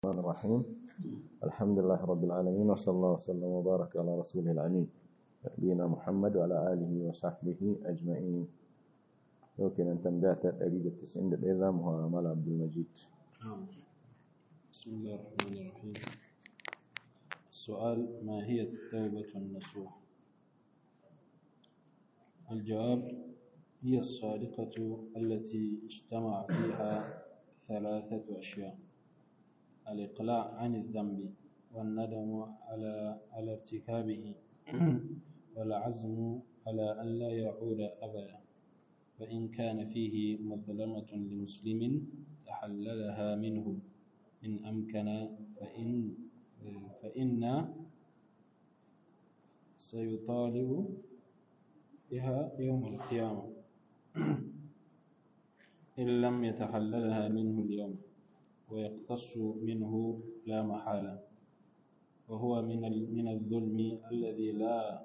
الرحمن الرحيم الحمد لله رب العالمين وصلى الله وسلم وبارك على رسوله الأمين نبينا محمد وعلى آله وصحبه أجمعين يمكن أن تنبعت أريد التسعين الإذام هو مال عبد المجيد بسم الله الرحمن الرحيم السؤال ما هي التوبة النصوح الجواب هي الصادقة التي اجتمع فيها ثلاثة أشياء الإقلاع عن الذنب والندم على على ارتكابه والعزم على أن لا يعود أبدا فإن كان فيه مظلمة لمسلم تحللها منه إن أمكن فإن فإن سيطالب بها يوم القيامة إن لم يتحللها منه اليوم ويقتص منه لا محالة وهو من من الظلم الذي لا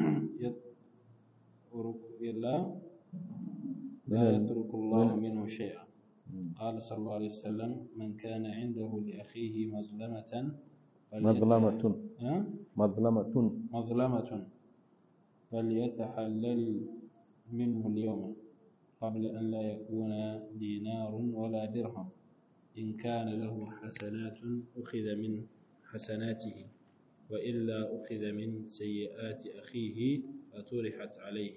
يترك لا لا يترك الله منه شيئا قال صلى الله عليه وسلم من كان عنده لأخيه مظلمة مظلمة مظلمة مظلمة فليتحلل منه اليوم قبل أن لا يكون دينار ولا درهم إن كان له حسنات أخذ من حسناته وإلا أخذ من سيئات أخيه فطرحت عليه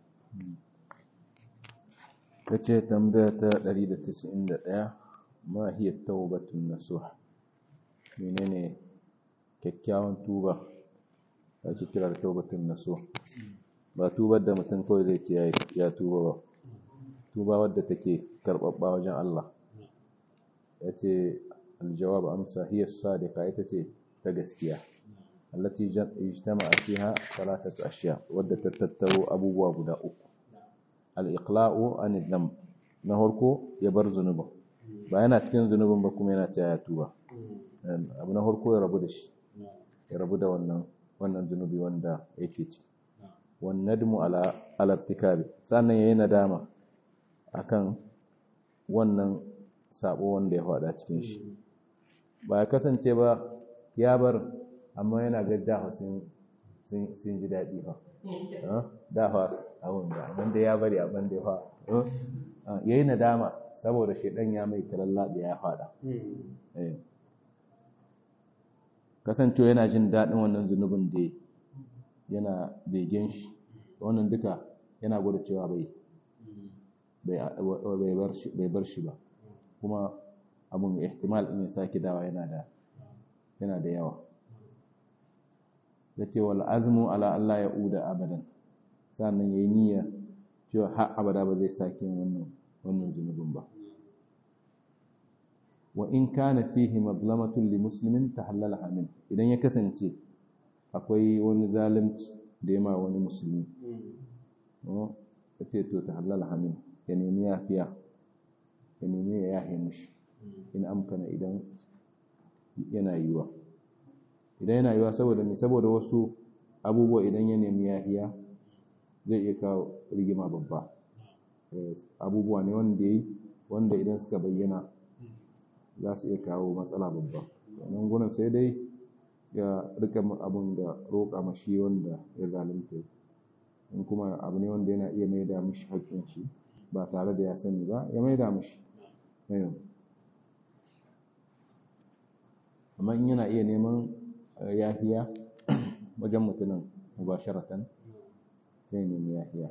kace tambaya ta 191 ma hiya taubatun nasuh menene kyakkyawan tuba ake kira da taubatun nasuh ba tubar da mutum kawai zai ce ya tuba ba tuba wadda take karɓaɓɓa wajen Allah ya ce aljawab amsa hiya sadiqa ita ce ta gaskiya allati ijtama'a fiha salatatu ashiya wadda ta tattaro abubuwa guda uku al-iqla'u an dhanb na farko ya bar zunubin ba yana cikin zunubin ba kuma yana cewa ya tuba abu na farko ya rabu da shi ya rabu da wannan wannan zunubi wanda yake ci wan nadmu ala al-irtikabi sannan yayi nadama akan wannan sabo wanda ya faɗa cikin shi ba ya kasance ba ya bar amma yana ga dafa sun ji daɗi ba dafa abin da amma da ya bari abin da ya fa ya yi nadama saboda shaidan ya mai kalallaɓe ya faɗa kasancewa yana jin daɗin wannan zunubin da yana begen shi wannan duka yana gwada cewa bai bai bar shi ba kuma abun ihtimal in ya sake dawa yana da yana da yawa yace wal azmu ala Allah ya uda abadan sannan yayi niyya cewa har abada ba zai sake wannan wannan zunubin ba wa in kana fihi madlamatun li muslimin tahallalaha min idan ya kasance akwai wani zalunci da ya ma wani musulmi yace to tahallalaha min ya nemi yafiya ya nemi ya yahe mishi in amkana idan yana yiwa idan yana yiwa saboda me saboda wasu abubuwa idan ya nemi yahiya zai iya kawo rigima babba abubuwa ne wanda yi wanda idan suka bayyana za su iya kawo matsala babba nan gurin sai dai ya rika abun da roƙa mashi wanda ya zalunta in kuma abu ne wanda yana iya maida mishi haƙƙin shi ba tare da ya sani ba ya maida mishi amma in yana iya neman yafiya wajen mutumin mubasharatan sai nemi yafiya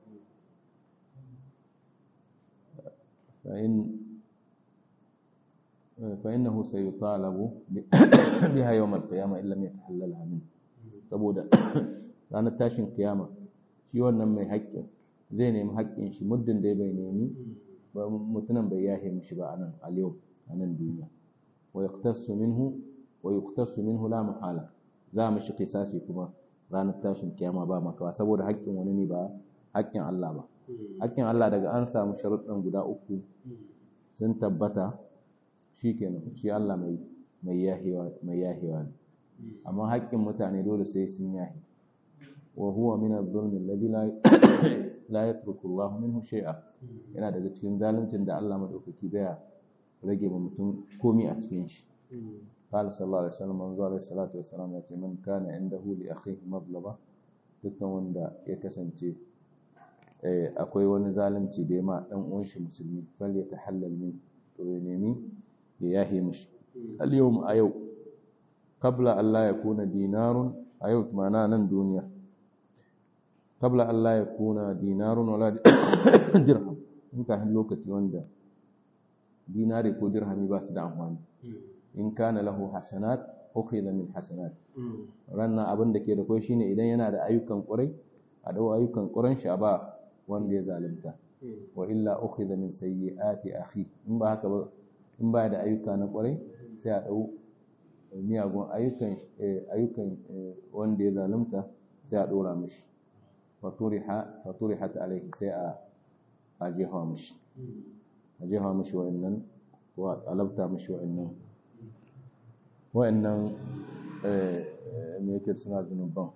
فإنه سيطالب بها يوم القيامة إن لم يتحللها منه saboda ranar tashin kiyama shi wannan mai haƙƙin zai nemi haƙƙin shi muddin dai bai nemi mutumin bai yahe mishi ba anan a yau a nan duniya wa yaqtasu minhu wa yuqtasu minhu la muhala za mu shi kisasi kuma ranar tashin kiyama ba makawa saboda haƙƙin wani ne ba haƙƙin Allah ba haƙƙin Allah daga an samu sharuɗan guda uku sun tabbata shikenan shi Allah mai mai yahewa mai yahewa ne amma haƙƙin mutane dole sai sun yahe wa huwa min adh-dhulmi alladhi la la yatruku Allah minhu shay'a yana daga cikin zaluncin da Allah madaukaki baya rage ma mutum komi a cikin shi قال صلى الله عليه وسلم manzo alaihi salatu wassalam ya ce man kana indahu li akhihi madlaba dukkan wanda ya kasance akwai wani zalunci da ya ma dan uwan shi musulmi fal ya tahallal min to ya nemi ya yahi mishi al yawm a yau qabla an la yakuna dinarun a yau mana nan duniya qabla an la yakuna dinarun wala dirham in ka hin lokaci wanda dinari ko dirhami ba su da amfani in kana lahu hasanat ukhidha min hasanat ranna abin da ke da kai shine idan yana da ayyukan ƙurai a dau ayyukan ƙuran shi a ba wanda ya zalunta wa illa ukhidha min sayyiati akhi in ba haka ba in ba da ayyuka na ƙurai sai a dau miyagun ayyukan ayyukan wanda ya zalunta sai a dora mishi faturiha faturihat alaihi sai a a jefa mishi a jefa mishi wa'annan wa alabta mishi wa'annan wa'annan me yake suna zunuban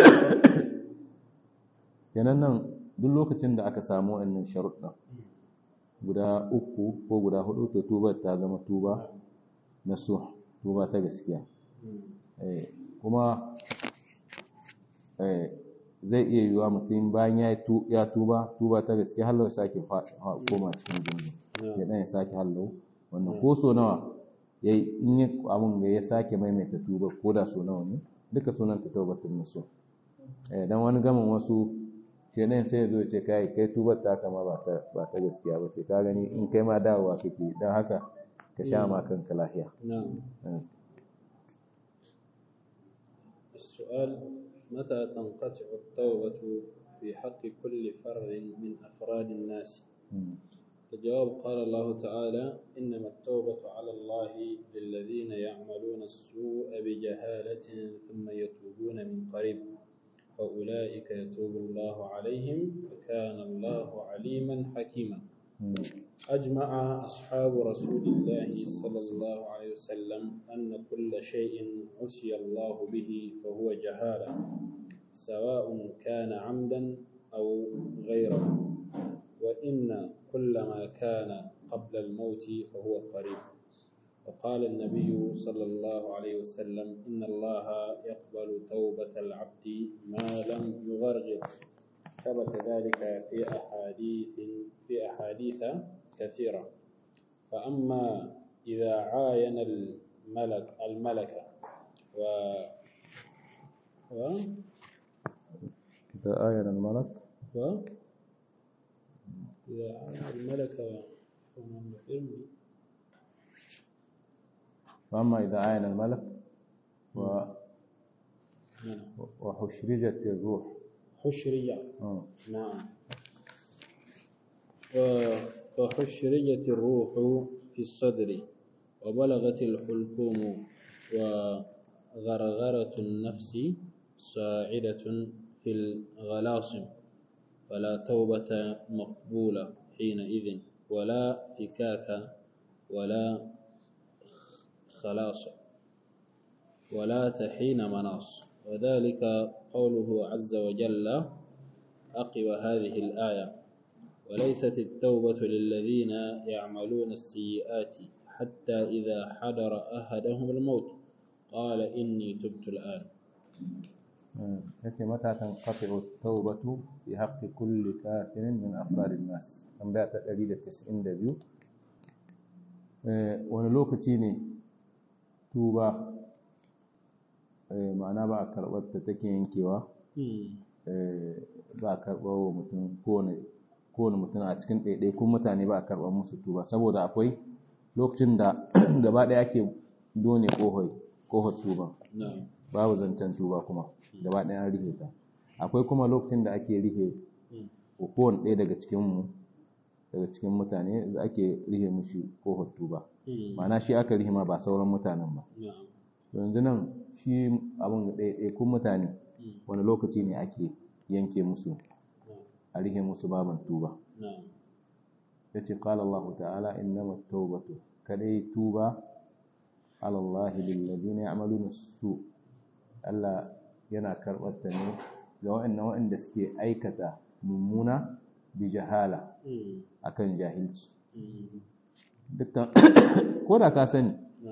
kenan nan duk lokacin da aka samu wa'annan sharuɗa guda uku ko guda hudu to tuba ta zama tuba na su tuba ta gaskiya kuma zai iya yiwuwa mutum bayan ya tuba tuba ta gaskiya hallo ya sake koma cikin zunubi ya ɗan ya sake hallo wannan ko so nawa ya yi in yi abin da ya sake maimaita tuba ko da so nawa ne duka sunan ta taubatun nasu dan wani gamin wasu kenan sai ya zo ce kai kai tubar ta kama ba ta ba ta gaskiya ba ce ka gani in kai ma dawowa kake dan haka ka sha ma kanka lafiya السؤال متى تنقطع التوبة في حق كل فرد من أفراد الناس الجواب قال الله تعالى إنما التوبة على الله للذين يعملون السوء بجهالة ثم يتوبون من قريب فأولئك يتوب الله عليهم وكان الله عليما حكيما أجمع أصحاب رسول الله صلى الله عليه وسلم أن كل شيء عصي الله به فهو جهالة سواء كان عمدا أو غيره وإن كل ما كان قبل الموت فهو قريب وقال النبي صلى الله عليه وسلم إن الله يقبل توبة العبد ما لم يغرغر ثبت ذلك في أحاديث في أحاديث كثيرة فأما إذا عاين الملك الملك و و إذا آين الملك و إذا عاين الملك ومن العلم فأما إذا عاين الملك و... نعم. وحشرجت الروح حشرية آه. نعم و- فحشرجت الروح في الصدر وبلغت الحلقوم وغرغرة النفس صاعدة في الغلاصم فلا توبة مقبولة حينئذ ولا فكاك ولا خلاص ولا تحين مناص وذلك قوله عز وجل أقب هذه الآية وليست التوبة للذين يعملون السيئات حتى إذا حضر أحدهم الموت قال إني تبت الآن آه. يأتي متى تنقطع التوبة في حق كل كافر من أفراد الناس an da ta 192 wani lokaci ne tuba ma'ana ba a karɓar ta take yankewa ba a karɓar wa mutum kowane mutum a cikin ɗaiɗaikun mutane ba a karɓar musu tuba saboda akwai lokacin da gaba ɗaya ake done ƙohar tuba نعم babu zancen tuba kuma gaba ɗaya an rihe ta akwai kuma lokacin da ake rihe kowane ɗaya daga cikinmu daga cikin mutane da ake rihe mushi ƙofar tuba ma'ana shi aka rihe ma ba sauran mutanen ba نعم to yanzu nan shi abin ɗaiɗaikun mutane wani lokaci ne ake yanke musu a rihe musu baban tuba نعم ya ce ƙala Allah ta'ala innama taubatu kadai tuba ala Allah lillazina ya'maluna su Allah yana karɓar ta ne ga waɗannan waɗanda suke aikata mummuna bi jahala akan jahilci dukkan ko da ka sani نعم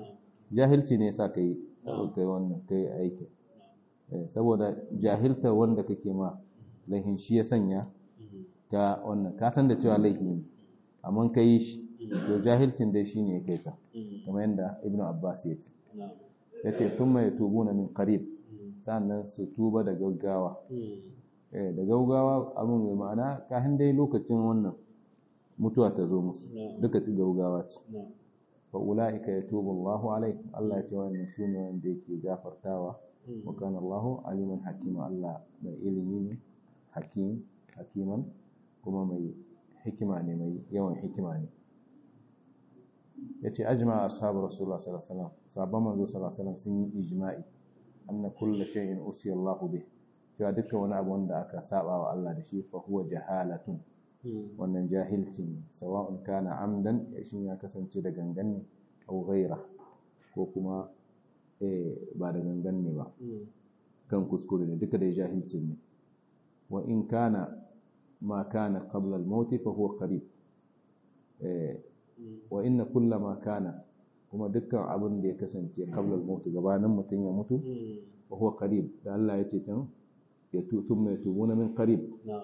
jahilci ne sa kai kai wannan kai aiki saboda jahilta wanda kake ma laihin shi ya sanya ka wannan ka san da cewa laifi ne amma ka yi shi to jahilcin dai shine ya kai ka kamar yadda ibnu abbas ya ce ya ce sun mai tubu na min karib sannan su tuba da gaggawa da gaggawa abin mai ma'ana kafin dai lokacin wannan mutuwa ta zo musu duka ta gaggawa ce fa ula'ika yatubu Allahu alaihi Allah ya ce wannan sune wanda yake gafartawa wa kana Allahu aliman hakima Allah mai ilimi ne hakim hakiman kuma mai hikima ne mai yawan hikima ne yace ajma ashabu rasulullah sallallahu alaihi wasallam sahabban manzo sallallahu alaihi wasallam sun yi ijma'i anna kullu shay'in usiya Allah bih cewa dukkan wani abu wanda aka saba wa Allah da shi fa huwa jahalatun wannan jahilci ne sawa'un kana amdan shin ya kasance da gangan ne au ghaira ko kuma eh ba da gangan ne ba kan kuskure ne duka da jahilci ne wa in kana ma kana qabla al-maut fa huwa qarib eh wa inna kulla ma kana kuma dukkan abin da ya kasance qabla al-maut gabanin mutun ya mutu fa huwa qarib da Allah ya ce tan ya tutum mai tubuna min qarib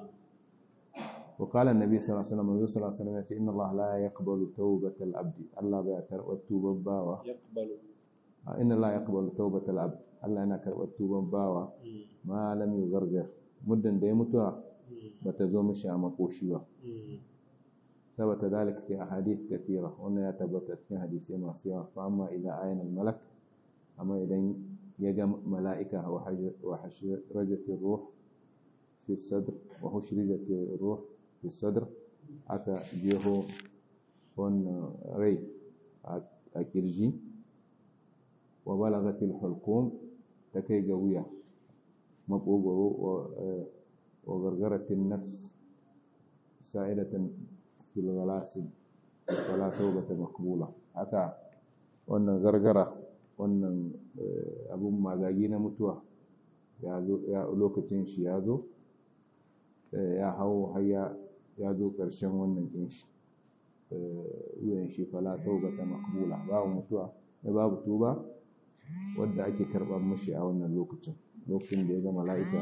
وقال النبي صلى الله عليه وسلم النبي صلى الله عليه وسلم إن الله لا يقبل توبة العبد الله بيتر والتوبة باوا يقبل إن الله يقبل توبة العبد الله أنا كر والتوبة باوا ما لم يغرغر مدن دي متوا بتزوم الشام قوشيوا ثبت ذلك في أحاديث كثيرة وأن يتبت في حديث ما سوى فأما إذا عين الملك أما إذا يجم ملائكة وحشرجت الروح في الصدر وحشرجت الروح في الصدر aka jeho wannan rai a kirji wa balagatil hulqum ta kai ga wuya makogoro wa gargaratin nafs sa'idatan fil ghalasin wala tawbata maqbula haka wannan gargara wannan abun magagi na mutuwa ya zo lokacin shi ya zo ya hau har ya zo ƙarshen wannan ɗin shi wuyan shi fala taubata makbula babu mutuwa da babu tuba wadda ake karɓar mashi a wannan lokacin lokacin da ya ga mala'ika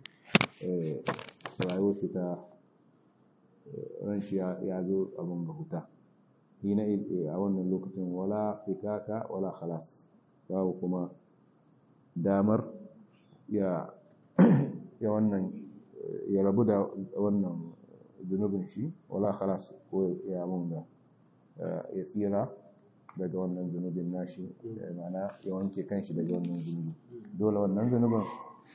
rayuwar shi ta ran shi ya zo abin ga huta hina a wannan lokacin wala fikaka wala khalas babu kuma damar ya wannan ya rabu da wannan zunubin shi wala khalas ko ya mun da ya tsira daga wannan zunubin nashi mana ya wanke kanshi daga wannan zunubi dole wannan zunubin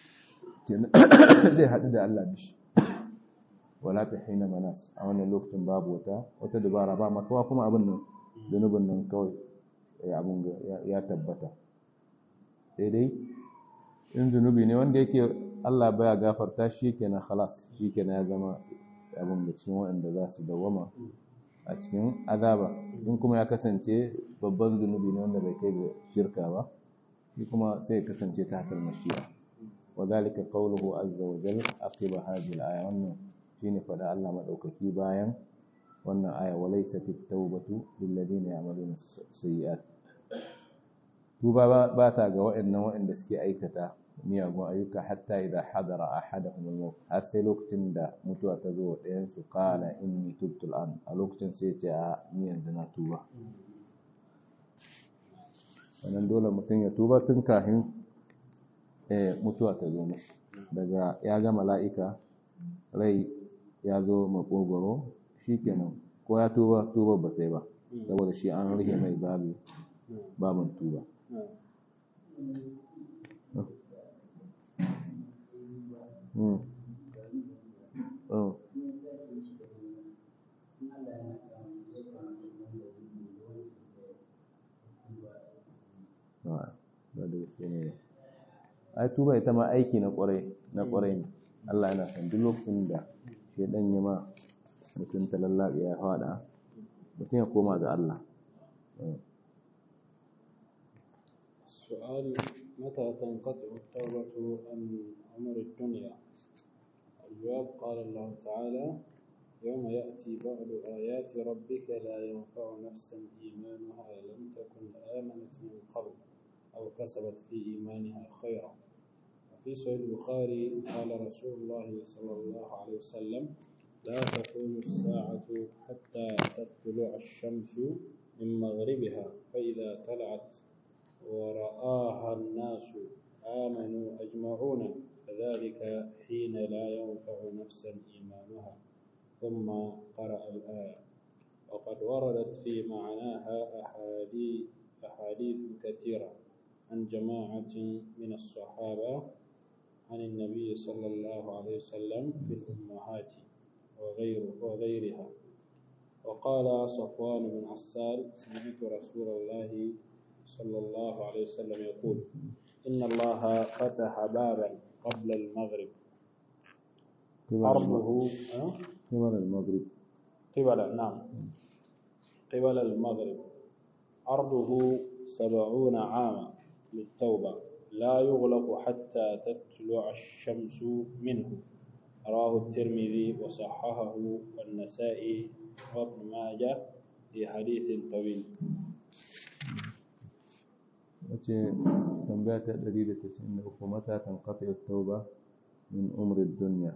zai haɗu da Allah bishi wala ta hina manas a wannan lokacin babu wata wata dubara ba makawa kuma abin nan zunubin nan kawai abin ya tabbata sai dai in zunubi ne wanda yake Allah baya gafarta shi kenan khalas shi kenan ya zama abin da cikin waɗanda za su dawama a cikin azaba in kuma ya kasance babban zunubi ne wanda bai kai ga shirka ba shi kuma sai ya kasance ta hakar mashiya wa zalika qawluhu azza wa jalla aqiba hadhihi al-aya wannan shine fada Allah madaukaki bayan wannan aya walaysa at-tawbatu lil ladina ya'maluna sayyi'at tuba ba ta ga waɗannan waɗanda suke aikata miyagun ayyuka hatta idan hadara ahadahum al-maut har sai lokacin da mutuwa ta zo ɗayan su qala inni tubtu al a lokacin sai ce a ni yanzu na tuba wannan dole mutum ya tuba tun kafin eh mutuwa ta zo mishi daga ya ga mala'ika rai ya zo makogoro shikenan ko ya tuba tuba ba sai ba saboda shi an rike mai babu babin tuba Mm. Oh. ai tuba ita ma aiki na kwarai na kwarai ne Allah yana san duk lokacin da shedan ya ma mutum ta lallaɓe ya faɗa mutum ya koma ga Allah السؤال متى تنقطع التوبة عن أمر الدنيا الجواب قال الله تعالى يوم يأتي بعض آيات ربك لا ينفع نفسا إيمانها لم تكن آمنت من قبل أو كسبت في إيمانها خيرا وفي صحيح البخاري قال رسول الله صلى الله عليه وسلم لا تقوم الساعة حتى تطلع الشمس من مغربها فإذا طلعت ورآها الناس آمنوا أجمعون فذلك حين لا ينفع نفسا إيمانها ثم قرأ الآية وقد وردت في معناها أحاديث أحاديث كثيرة عن جماعة من الصحابة عن النبي صلى الله عليه وسلم في الأمهات وغير وغيرها وقال صفوان بن عسال سمعت رسول الله صلى الله عليه وسلم يقول إن الله فتح بابا قبل المغرب أرضه قبل المغرب قبل نعم قبل المغرب أرضه سبعون عاما للتوبة لا يغلق حتى تطلع الشمس منه رواه الترمذي وصححه والنسائي وابن ماجه في حديث طويل wace tambaya ta 193 mata kan kafa tauba min umrin duniya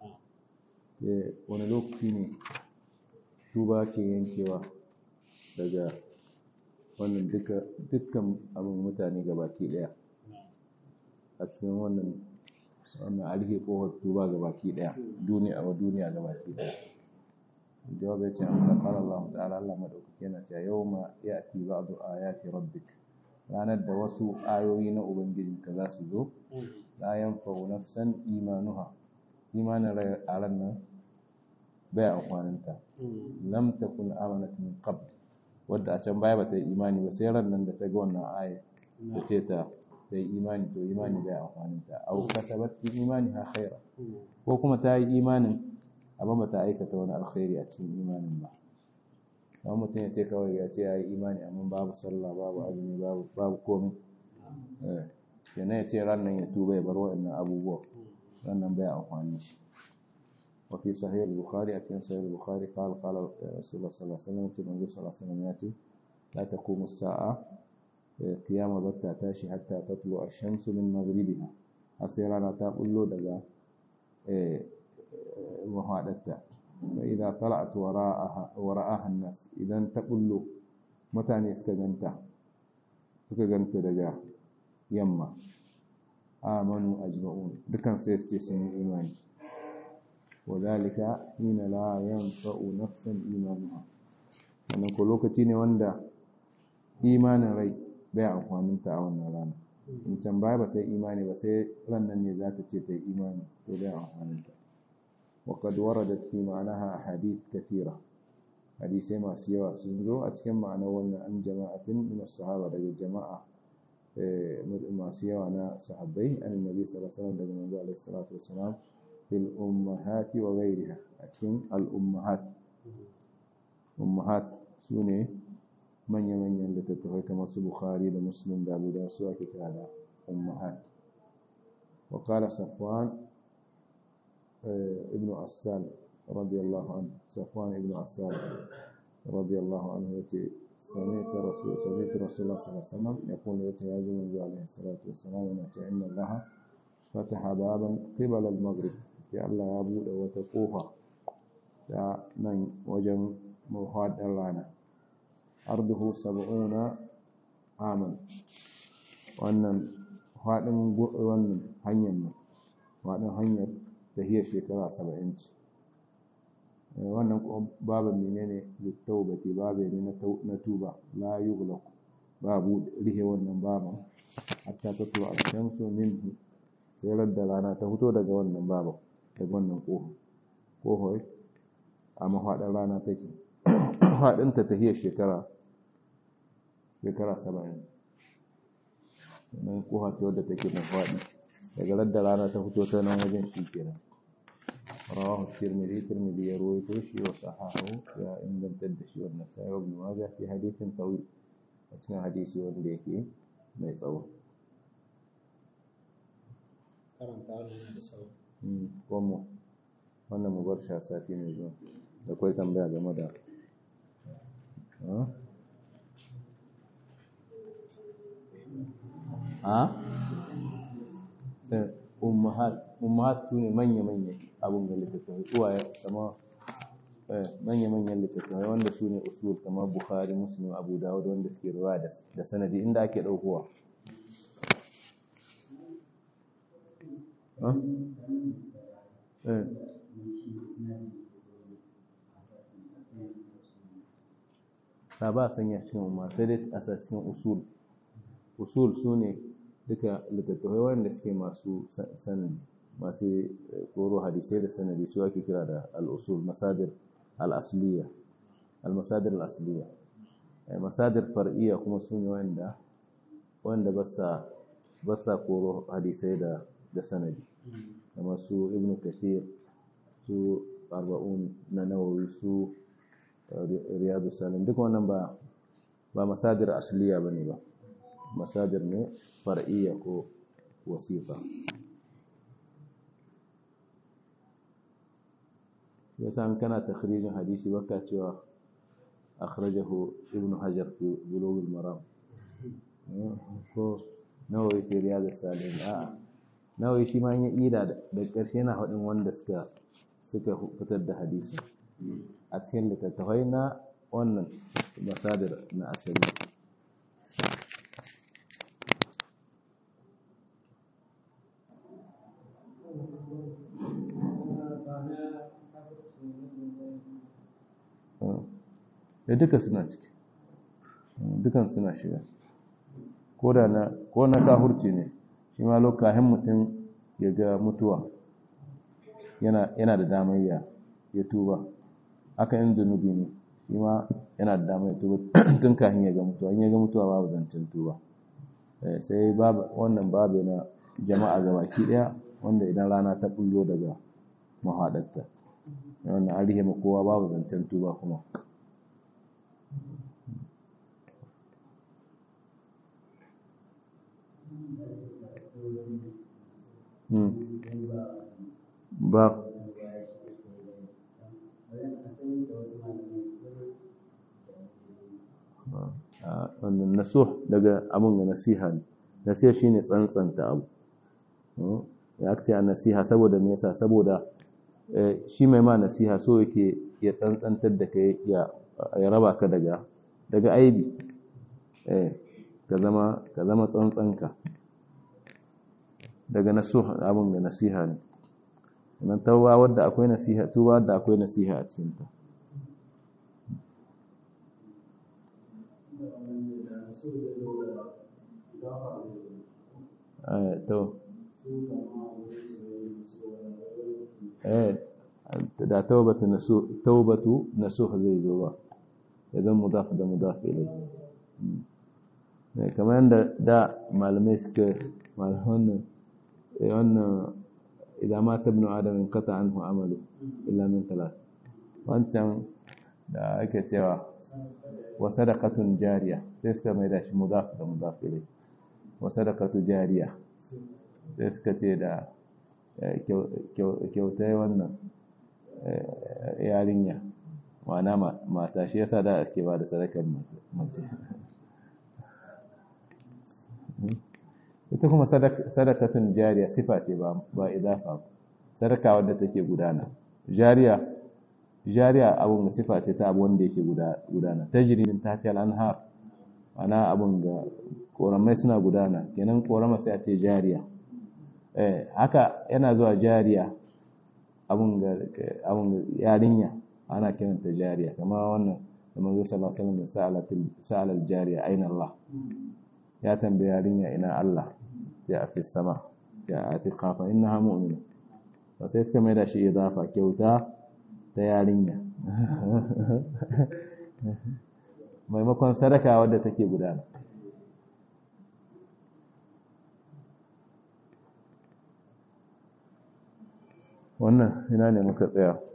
wani lokaci ne tuba ke yankewa daga wannan dukkan abin mutane gabaki daya a cikin wannan wannan alhe kohar tuba gabaki daya duniya wa duniya gabaki daya jawab ya ce amsa qala Allah ta'ala Allah madaukake yana cewa yawma ya'ti ba'du ayati rabbik ranar da wasu ayoyi na ubangijinka za su zo la yanfa'u nafsan imanuha imanin rai a ran nan bai amfaninta lam takun amanat min qabl wadda a can baya bata yi imani ba sai ran nan da ta ga wannan aya ta ce ta ta yi imani to imani bai amfaninta au kasabat fi imani ha khaira ko kuma ta yi imanin amma bata aikata wani alkhairi a cikin imanin ba kamar mutum ya ce kawai ya ce ya yi imani amma babu sallah babu azumi babu babu komai kenan ya ce ran nan ya tuba ya bar waɗannan abubuwa ran nan bai amfani shi وفي صحيح البخاري أكين صحيح البخاري قال قال رسول الله صلى الله عليه وسلم النبي صلى الله عليه وسلم يأتي لا تقوم الساعة قيام بتا تاشي حتى تطلع الشمس من مغربها أصيرانا تقول له دقا مهادتا فإذا طلعت وراءها وراءها الناس إذا تقول له متى نسك جنتا سك جنتا دقا يما آمنوا أجمعون دكان سيستي سنين إيماني وذلك حين لا ينفع نفسا إيمانها wannan ko lokaci ne wanda imanin rai bai amfaninta a wannan rana in can baya ba ta yi imani ba sai rannan ne za ta ce ta yi imani to bai amfaninta وقد وردت في معناها أحاديث كثيرة حديثي ما سيوا سنزو أتكلم معنى وانا عن جماعة من الصحابة رجل جماعة ما سيوا أنا صحابي عن النبي صلى الله عليه وسلم رجل عليه الصلاة والسلام في الأمهات وغيرها أتكن الأمهات أمهات سوني من يمن يلتتفى كما بخاري لمسلم دابو دا سوى كتابة أمهات وقال صفوان ابن عسال رضي الله عنه صفوان ابن عسال رضي الله عنه يتي سمعت رسول سمعت رسول الله صلى الله عليه وسلم يقول يتي يا النبي عليه الصلاة والسلام إن الله فتح بابا قبل المغرب sai Allah ya buɗe wata ƙofa ta nan wajen mafaɗin rana arduhu sab'una aman wannan faɗin wannan hanyar nan faɗin hanyar tahiyar shekara saba'in ce wannan babin menene littaubati babe ne na tuba la yughlaq babu rihe wannan babin hatta tatlu al-shamsu minhu sai da rana ta fito daga wannan babin daga wannan ƙofa ƙofar a mafaɗin rana take faɗinta ta hiyar shekara shekara saba'in nan ƙofa ce wadda take da faɗi daga radda rana ta fito ta nan wajen shi kenan rawahu tirmidhi tirmidhi ya rawaito shi wa sahahu ya ingantar da shi wannan sai ibn majah fi hadithin tawil a cikin hadisi wanda yake mai tsawo karanta wannan da tsawo kuma wannan mu bar sha sati mai zuwa da kwai tambaya game da a ummahat su ne manya-manya abin da littattafai uwaye kama manya-manyan littattafai wanda su ne usul kama bukhari muslim abu dawud wanda suke ruwa da sanadi inda ake ɗaukowa ta ba sanya cikin umma sai dai a cikin usul usul su ne duka littattafai wanda suke masu sanadi masu koro hadisai da sanadi su ake kira da al'usul masadir al'asliya al-masadir al'asliya masadir far'iyya kuma su ne wanda wanda ba sa koro hadisai da da sanadi kamar su ibn kashir su arba'un na nawawi su riyadu salim duk wannan ba ba masadir asliya bane ba masadir ne far'iyya ko wasifa yasa an kana takhrijin hadisi baka cewa akhrajahu ibn hajar fi bulugh al-maram ko nawawi fi riyadu salim a'a nawawi shi ma yin ida da ƙarshe na haɗin wanda suka suka fitar da hadisi a cikin littattafai na wannan masadar na asali da duka suna ciki dukan suna shiga ko da na ko na kahurci ne shi ma lokacin mutum ya ga mutuwa yana da damar ya ya tuba haka in zunubi ne shi ma yana da damar ya tuba tun kafin ya ga mutuwa in ya ga mutuwa babu zancen tuba sai wannan babu na jama'a ga baki daya wanda idan rana ta bullo daga mahaɗarta wannan an rihe kowa babu zancen tuba kuma ba wannan nasuh daga abin ga nasiha ne nasiha shine tsantsanta abu ya ake a nasiha saboda me yasa saboda shi mai ma nasiha so yake ya tsantsantar da kai ya raba ka daga daga aibi ka zama ka zama tsantsanka daga nasuh abin ga nasiha ne nan tawwa wadda akwai nasiha tuba wadda akwai nasiha a cikin ta eh to eh da tawbatu nasuh tawbatu nasuh zai zo ba idan mudaf da mudaf ilai kamar yadda da malamai suka malaman wannan idan mata ibn adam in kata anhu amalu illa min talat wancan da ake cewa wa sadaqatun jariya sai suka mai da shi mudaf da mudaf ilai wa sadaqatu jariya sai suka ce da kyautai wannan yarinya ma'ana mata shi yasa da ake ba da sadakar mace ita kuma sadakatun jariya sifa ce ba idafa sadaka wadda take gudana jariya jariya abun ga sifa ce ta abu wanda yake gudana tajrimin tahtiha al-anhar ana abun ga koramai suna gudana kenan korama sai a ce jariya eh haka yana zuwa jariya abun ga abun ga yarinya ana kiranta jariya kamar wannan da manzo sallallahu alaihi wasallam sa'ala al-jariya aina Allah ya tambayi yarinya ina Allah ya fi sama ya atiqa fa innaha mu'mina ba sai suka mai da shi idafa kyauta ta yarinya maimakon sadaka wadda take gudana wannan ina ne muka tsaya